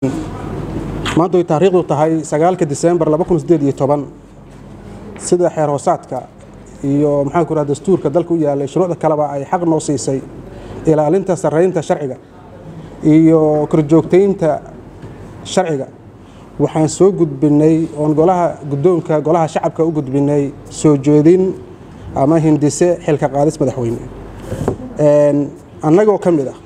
maanta way taariikhdu tahay sagaalka disembar sida xeer hoosaadka iyo maxaan ku raha dastuurka dalka u yaalay shuruucda kaleba ay xaq noo siisay ilaalinta sarraynta sharciga iyo korjoogtaynta sharciga waxaan soo gudbinay oon golaha guddoonka golaha shacabka u gudbinay soo jeedin ama hindise xilka qaadis madaxweyne annagoo ka mid ah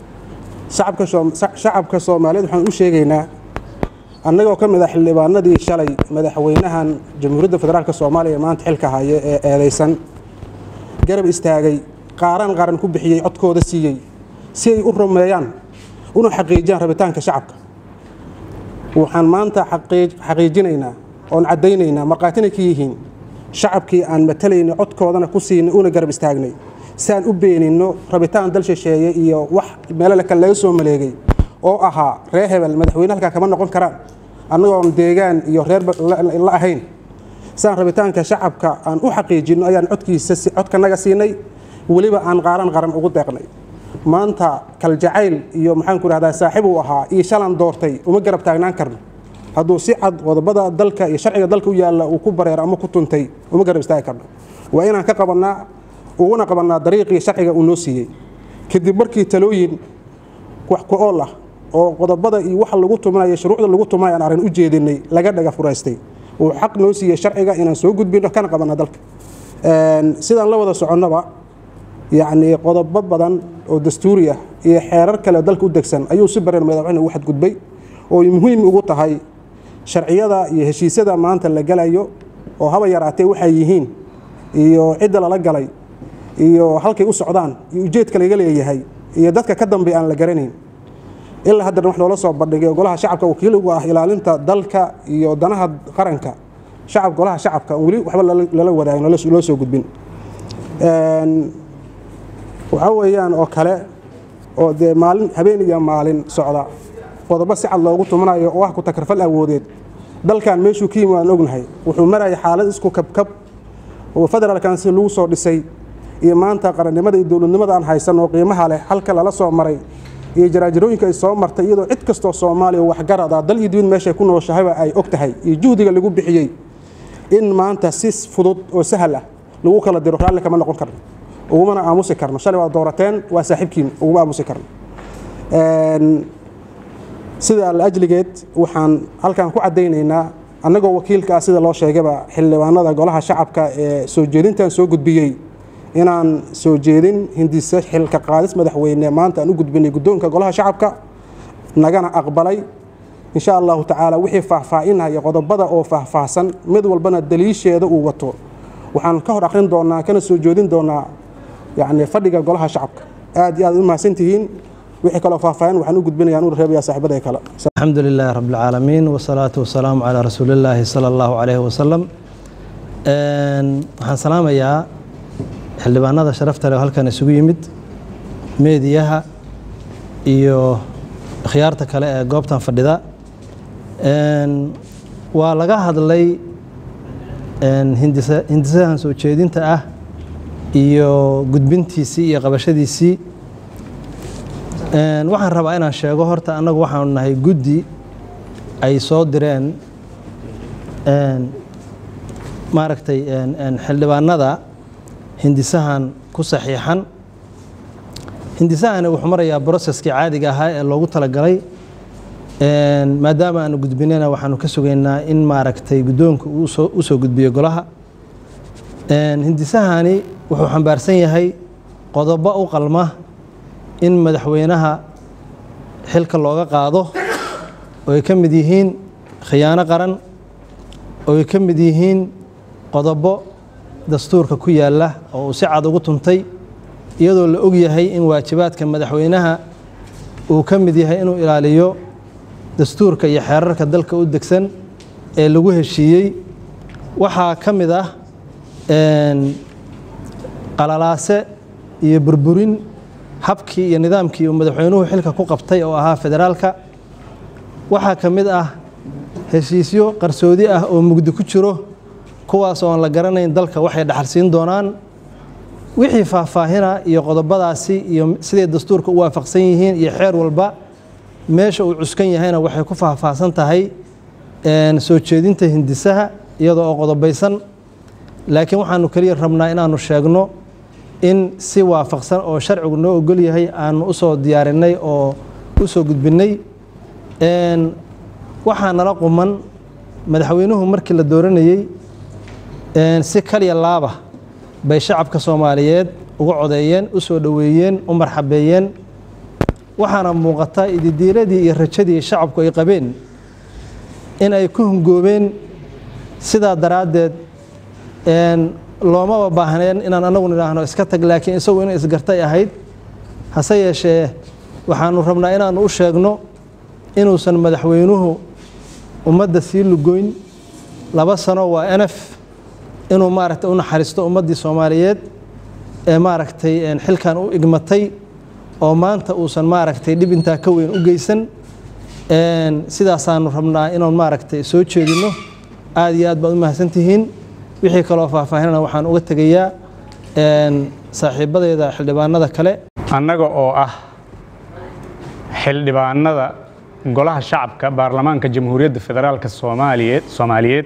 shacabka soomaaliyeed waxaan u sheegaynaa annagoo ka mid ah xildhibaanadii shalay madaxweynahan jamhuuriyadda federaalk soomaaliya maanta xilka haya ee eedaysan garab istaagay qaaran qaran ku bixiyey codkooda siiyey si ay u rumeeyaan una xaqiijiyaan rabitaanka shacabka waxaan maanta xaqiijinaynaa oon caddaynaynaa markhaatina ka yihiin shacabkii aan matalaynay codkoodana ku siinay una garab istaagnay si aan u beeninno rabitaan dal shisheeye iyo wax meelo kale laga soo maleegay oo ahaa reer hebel madaxweyne halkaa kama noqon karaan annagoon deegaan iyo reer la ahayn siaan rabitaanka shacabka aan u xaqiijinno ayaan codkiisa codkanaga siinay weliba aan qaaran qaran ugu deeqnay maanta kaljacayl iyo maxaan ku rahdaa saaxiib uu ahaa iyo shalan doortay uma garab taagnaan karno hadduu si cad qodobada dalka iyo sharciga dalka u yaalla uu ku bareero ama ku tuntay uma garab istaagi karno waa inaan ka qabannaa uguna qabannaa dariiqii sharciga uu noo siiyey kadib markii talooyin wax ku ool ah oo qodobada iyo waxa lagu tumanaya shuruucda lagu tumanaya aan arrin u jeedinay laga dhaga furaystay uu xaq noo siiyey sharciga inaan soo gudbino kana qabanna dalka sidaan la wada soconnoba yacnii qodobo badan oo dastuuri ah iyo xeerar kale dalka u degsan ayuu si bareer madaxweyne ugu xadgudbay oo muhiim ugu tahay sharciyada iyo heshiisyada maanta la galayo oo haba yaraatee waxay yihiin iyo cidda lala galay iyo halkay u socdaan iyo ujeedka laga leeyahay iyo dadka ka dambe aan la garanayn ilaa haddana wax loola soo bandhigay golaha shacabka wakiil ugu ah ilaalinta dalka iyo danaha qaranka shacab golaha shacabka weli waxba lala wadaagin loo soo gudbin waxaa weeyaan oo kale oo dee maalin habeen iyo maalin socda qodobo si cad loogu tumanayo oo ah ku takarfal awoodeed dalkan meeshuu ka yimi waan ognahay wuxuu maraya xaalad isku kabkab oo federaalkan si lagu soo dhisay iyo maanta qarannimada iyo dowladnimada aan haysan oo qiimaha leh halka lala soo maray iyo jaraajirooyinka ay soo martay iyadoo cid kastoo soomaaliya waxgarad ah dal iyo dibid meeshay ku nooshahayba ay og tahay iyo juhdiga lagu bixiyey in maanta si fudud oo sahal ah lagu kala diro raalli kama noqon karno ugumana aamusi karno shalay waa doorateen waa saaxiibkiin uguma aamusi karno sida laajligeed waxaan halkan ku caddaynaynaa annagoo wakiilka ah sida loo sheegayba xildhibaanada golaha shacabka ee soo jeedintan soo gudbiyey inaan soo jeedin hindise xilka qaadis madaxweyne maanta aan u gudbinay guddoonka golaha shacabka nagana aqbalay insha allahu tacaala wixii faahfaahinaya qodobada oo faahfaahsan mid walbana daliisheeda uu wato waxaan ka hor akhrin doonaa kana soo jeedin doonaa yani fadhiga golaha shacabka aad iyo aad u mahadsantihiin wixii kaloo faahfaahin waxaan u gudbinayaan u reebaya saaxiibada kale الحمد لله رب العالمين والصلاة والسلام على رسول الله صلى الله عليه وسلم waxaan salaamayaa xildhibaanada sharafta leh oo halkan isugu yimid meediyaha iyo khiyaarta kale ee goobtan fadhida waa laga hadlay hindisahan soo jeedinta ah iyo gudbintiisii iyo qabashadiisii waxaan rabaa inaan sheego horta annagu waxaanu nahay guddi ay soo direen maaragtay xildhibaanada hindisahan ku saxiixan hindisahani wuxuu marayaa broseskii caadiga ahaa ee loogu talagalay maadaama aanu gudbinayna waxaanu ka sugaynaa in maaragtay guddoonka uu u soo gudbiyo golaha hindisahani wuxuu xambaarsan yahay qodobo u qalma in madaxweynaha xilka looga qaado oo ay ka mid yihiin khiyaano qaran oo ay ka mid yihiin qodobo dastuurka ku yaalla oo uu si cad ugu tuntay iyadoo la og yahay in waajibaadka madaxweynaha uu ka mid yahay inuu ilaaliyo dastuurka iyo xeerarka dalka u degsan ee lagu heshiiyey waxaa ka mid ah qalalaase iyo burburin habkii iyo nidaamkii uu madaxweynuhu xilka ku qabtay oo ahaa federaalka waxaa ka mid ah heshiisyo qarsoodi ah oo mugdi ku jiro kuwaas oo aan la garanayn dalka waxay dhaxalsiin doonaan wixii faahfaahina iyo qodobadaasi iyo siday dastuurka u waafaqsan yihiin iyo xeer walba meesha uu cuskan yahayna waxay ku faahfaahsan tahay soo jeedinta hindisaha iyadoo oo qodobaysan laakiin waxaanu keliya rabnaa inaanu sheegno in si waafaqsan oo sharcigu noo ogol yahay aanu u soo diyaarinay oo u soo gudbinnay waxaa nala quman madaxweynuhu markii la dooranayey si kaliya laaba bay shacabka soomaaliyeed uga codeeyeen u soo dhoweeyeen u marxabeeyeen waxaana muuqata ididiiladii iyo rajadii shacabku ay qabeen in ay ku hungoobeen sidaa daraaddeed loomaba baahneen inaan anagu nidhaahno iska tag laakiin isagu inay isgartay ahayd hase yeeshee waxaanu rabnaa inaannu u sheegno inuusan madaxweynuhu ummadda sii lugoyn laba sano waa enef inuu maaragtay u naxariisto ummaddii soomaaliyeed ee maaragtay xilkan u igmatay oo maanta uusan maaragtay dhib intaa ka weyn u geysan sidaasaanu rabnaa inaan maaragtay soo jeedinno aad iyo aad baad u mahadsantihiin wixii kaloo faahfaahinana waxaan uga tegayaa saaxiibadeeda xildhibaanada kale annaga oo ah xildhibaanada golaha shacabka baarlamaanka jamhuuriyadda federaalka soomaaliyeed soomaaliyeed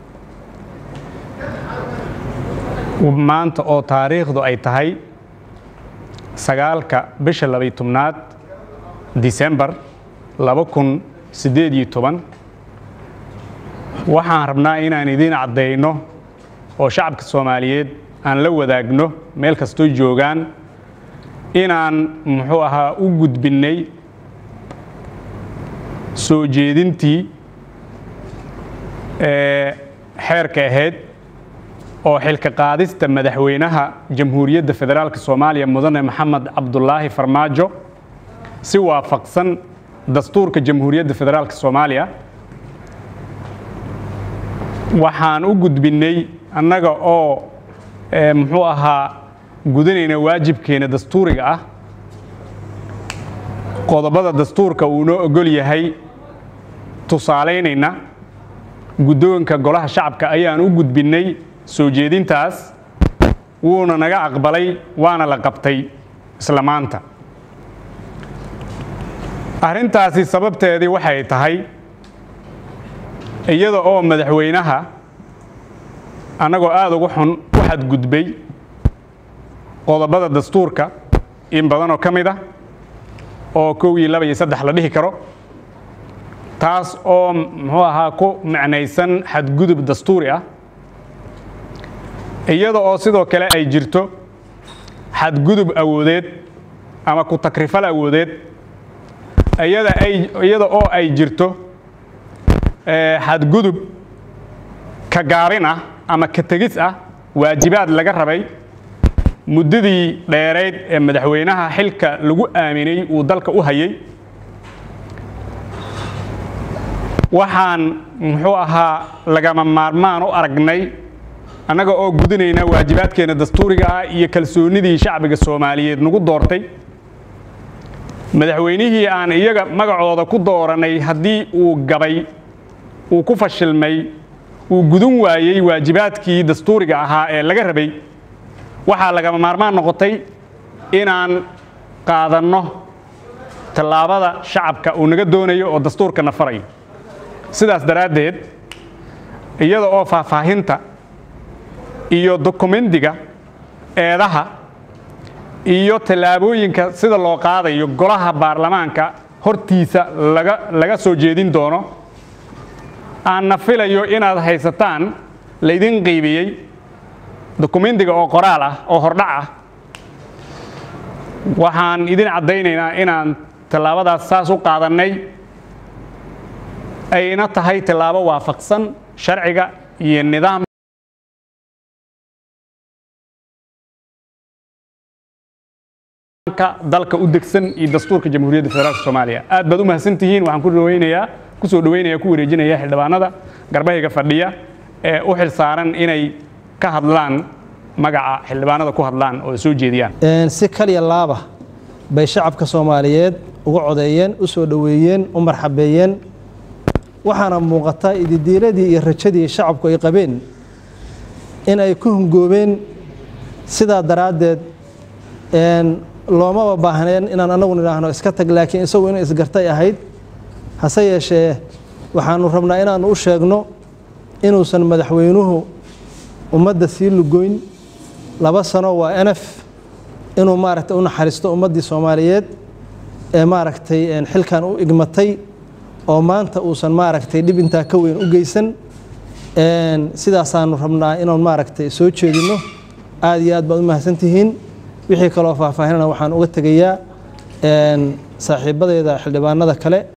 maanta oo taariikhdu ay tahay sagaalka bisha labay tobnaad disembar laba kun siddeed iyo toban waxaan rabnaa inaan idiin caddayno oo shacabka soomaaliyeed aan la wadaagno meel kastoo joogaan inaan muxuu ahaa u gudbinnay soo jeedintii ee xeerka ahayd oo xilka qaadista madaxweynaha jamhuuriyadda federaalk soomaaliya mudane maxamed cabdulaahi farmaajo si waafaqsan dastuurka jamhuuriyadda federaalk soomaaliya waxaan u gudbinnay annaga oo muxuu ahaa gudanayna waajibkeena dastuuriga ah qodobada dastuurka uu noo ogol yahay tusaalaynayna guddoonka golaha shacabka ayaan u gudbinnay soo jeedintaas wuuna naga aqbalay waana la qabtay isla maanta arrintaasi sababteedii waxay tahay iyada oo madaxweynaha annagoo aada uga xun u xadgudbay qodobada dastuurka in badanoo ka mid ah oo kow iyo laba iyo saddex la dhihi karo taas oo muxuu ahaa ku macnaysan xadgudub dastuuri ah iyada oo sidoo kale ay jirto xadgudub awoodeed ama ku takrifal awoodeed iyada ay iyada oo ay jirto xadgudub ka gaabin ah ama ka tegis ah waajibaad laga rabay muddadii dheerayd ee madaxweynaha xilka lagu aaminay uu dalka u hayay waxaan muxuu ahaa lagama maarmaan u aragnay annaga oo gudinayna waajibaadkeena dastuuriga ah iyo kalsoonnidii shacbiga soomaaliyeed nagu doortay madaxweynihii aan iyaga magacooda ku dooranay haddii uu gabay uu ku fashilmay uu gudun waayey waajibaadkii dastuuriga ahaa ee laga rabay waxaa lagama maarmaan noqotay inaan qaadanno tallaabada shacabka uu naga doonayo oo dastuurkana farayo sidaas daraaddeed iyada oo faahfaahinta iyo dokumendiga eedaha iyo tallaabooyinka sida loo qaadayo golaha baarlamaanka hortiisa laga laga soo jeedin doono aanna filayo inaad haysataan laydin qiibiyey dokumendiga oo qoraal ah oo hordhac ah waxaan idin caddaynaynaa inaan tallaabadaas saas u qaadannay ayna tahay tallaabo waafaqsan sharciga iyo nidaam dalka u degsan iyo dastuurka jamhuuriyadda federaalk soomaaliya aad baad u mahadsantihiin waxaan ku dhaweynayaa kusoo dhaweynaya ku wareejinaya xildhibaanada garbahayga fadhiya ee u xil saaran inay ka hadlaan magaca xildhibaanada ku hadlaan oo soo jeediyaan si kaliya laaba bay shacabka soomaaliyeed uga codeeyeen u soo dhoweeyeen u marxabeeyeen waxaana muuqata ididiiladii iyo rajadii shacabku ay qabeen in ay ku hungoobeen sidaa daraaddeed loomaba baahneen inaan anagu nidhaahno iska tag laakiin isagu inay isgartay ahayd hase yeeshee waxaanu rabnaa inaannu u sheegno inuusan madaxweynuhu ummadda sii lugoyn laba sano waa enef inuu maaragtay u naxariisto ummaddii soomaaliyeed ee maaragtay xilkan u igmatay oo maanta uusan maaragtay dhib intaa ka weyn u geysan sidaasaanu rabnaa inaan maaragtay soo jeedinno aad iyo aad baad u mahadsantihiin wixii kaloo faahfaahinana waxaan uga tegayaa saaxiibadeeda xildhibaanada kale